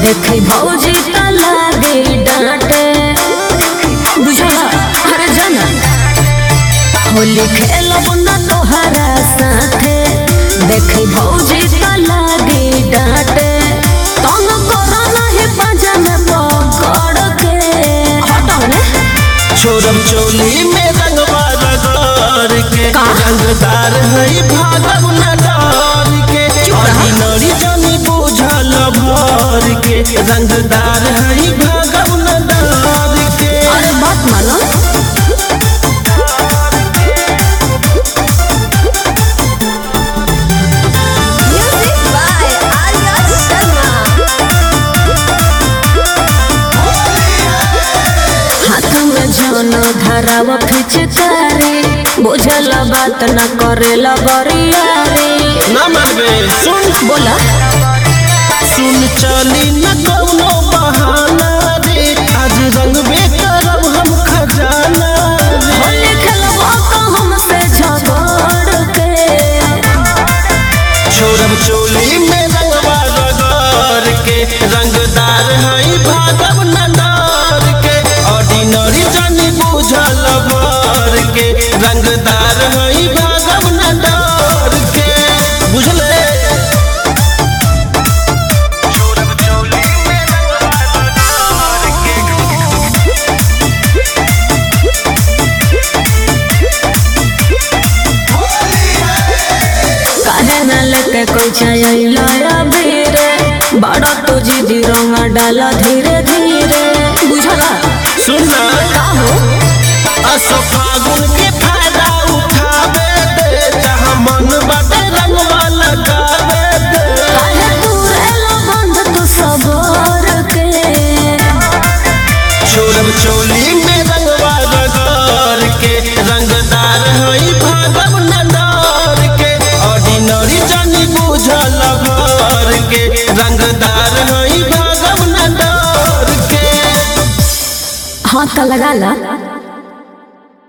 देखी भौजी त लागे डांटे बुझला अरे जाना होली खेलब न तोहरा साथे देखी भौजी त लागे डांटे तंग करो नहीं पाजा में पकड़ के हटाओ ने छोरम चोली में रंगवा रगड़ के का? रंगदार है भागव न डर के ऑर्डिनरी जानी बुझल भर के रंगदार है भागव न डर के अरे बात मानो Music by Arya Sharma. हाथ में जन धराव फिचकारी बुझल बात न करेला बरियारी ना मानबे सुन बोला सुन चली न कौनो बहाना रे आज रंगबे करब हम खजाना रे होली खेलबो तो हमसे झगड़ के छोरम चोली में रंगवा रगड़ के रंगदार है भागव न डर के ऑर्डिनरी जानी बुझल भर के रंगदार है भागव न डर के बुझले काहे न लेके कोई चाइला बेरे बड़ा तो जिदी रंग डाला धीरे धीरे बुझला सुनना का हो असो फागुन के फायदा उठावे दे जहाँ मन बाटे रंगवा लगावे दे काहे तुरेला बंद तू सबर के छोरम चोली में रंगवा रगड़ के रंगदार है भागव न डर के ऑर्डिनरी जानी बुझल भर के रंगदार है भागव न डर के हाथ लगा ला